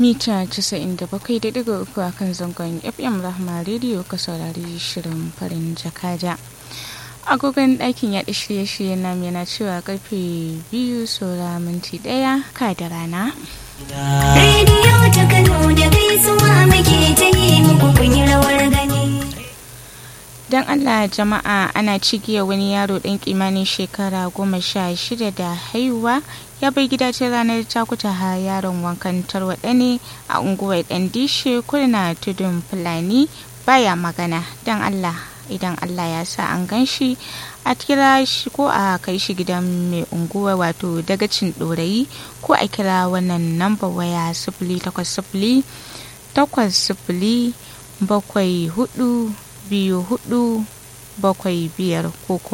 mita 97.3 a kan zangon fm rahma rediyo ka saurari shirin farin jakada agogon ɗakin yaɗa shirye-shirye nam yana cewa karfe biyu saura minti ɗaya ka da rana rediyo ta kano da gaisuwa muke ta yi muku kun yi rawar gani don allah jama'a ana cigiya wani yaro ɗan kimanin shekara goma sha shida da haihuwa ya bai gida ta ranar takuta ha yaron wankan tarwaɗa ne a unguwar ɗan dishe kurna tudun fulani baya magana don allah idan allah ya sa an gan shi a kira shi ko a kai shi gidan mai unguwa wato dagacin ɗorayi ko a kira wannan namba waya sifili takwas sifili takwas sifili bakwai hudu biyu hudu bakwai biyar ko